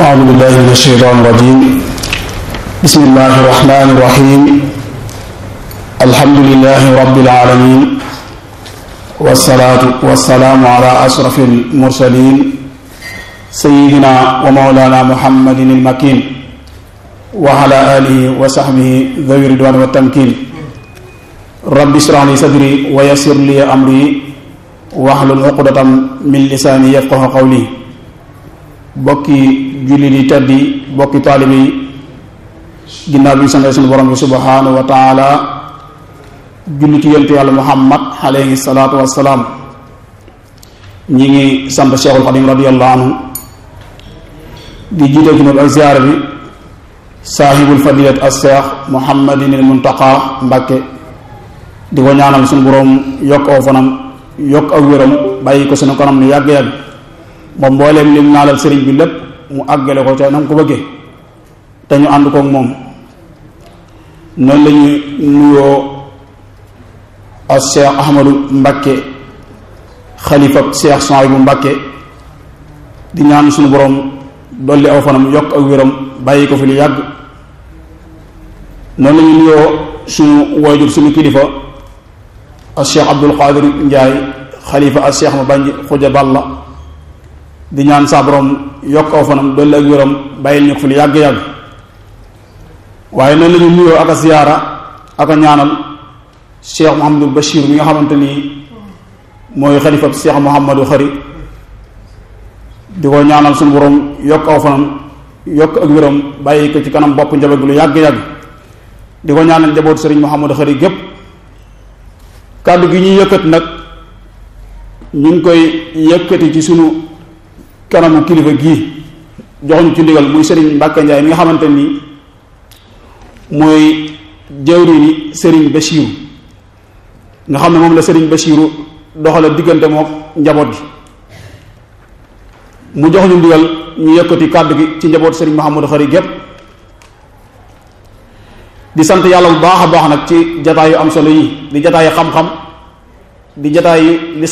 أعوذ بالله من الشيطان الرجيم بسم الله الرحمن الرحيم الحمد لله رب العالمين والصلاة والسلام على أشرف المرسلين سيدنا ومولانا محمد المكين وعلى آله وصحبه ذوي الرضوان والتمكين رب اشرح لي صدري ويسر لي أمري واحلل عقدة من لساني يفقه قولي bokki julli di teddi bokki taalibe yi ginnaaw bi ñu santee suñu borom bi subhanahu wa taala julli ci yontu yàlla muhammad alayhi salaatu wassalaam ñi ngi sant cheikhul xadim radiallahu anhu di jiite ci ak ziyaara bi saahibul fadilat as cheikh muhammadin al muntaqa mbàkke di ko ñaanal suñu borom yokk aw fanam yokk ak wéram bàyyi ko suñu kanam ni yàgg-yàgg moom mbooleem lim naalal sëriñ bi lépp mu àggale ko ca na mu ko bëggee te ñu ànd koog moom noonu la ñuy nuyoo ak Cheikh Ahmadou Mbakke xalifa Cheikh Souhaïbou Mbakke di ñaan suñu borom dolli aw fanam yokk ak wéram bàyyi ko fi lu yàgg noonu la ñuy nuyoo suñu waajur suñu kilifa ak Cheikh Abdul Qadir Ndiaye xalifa ak Cheikh ma bànj xuja balla di ñaan saa borom yokk aw fanam dolli ak wéram bàyyil ñu ko fi lu yàgg-yàgg waaye noonu la ñu nuyoo ak a ziyaara ak a ñaanal cheikh Mouhamadou Bachir mi nga xamante ni mooy xalifa cheikh Mouhamadou Xari di ko ñaanal suñu borom yokk aw fanam yokk ak wéram bàyyi ko ci kanam bopp njaboot gi lu yàgg-yàgg di ko ñaanal njaboot sëriñ Mouhamadou Xari gépp kàddu gi ñuy yëkkat nag ñu ngi koy yëkkati ci sunu kanamu kilifa gii joxuñu ci ndigal muy sëriñ Mbàkke Njaay mi nga xamante ni mooy jawriñi sëriñ Bachiru nga xam ne moom la sëriñ Bachiru doxale diggante moom njaboot gi mu jox ñu ndigal ñu yëkkati kàddu gi ci njaboot sëriñ Mouhamadou Xari gépp di sant yàlla bu baax a baax nag ci jataay yu am solo yi di jataay xam-xam di jataay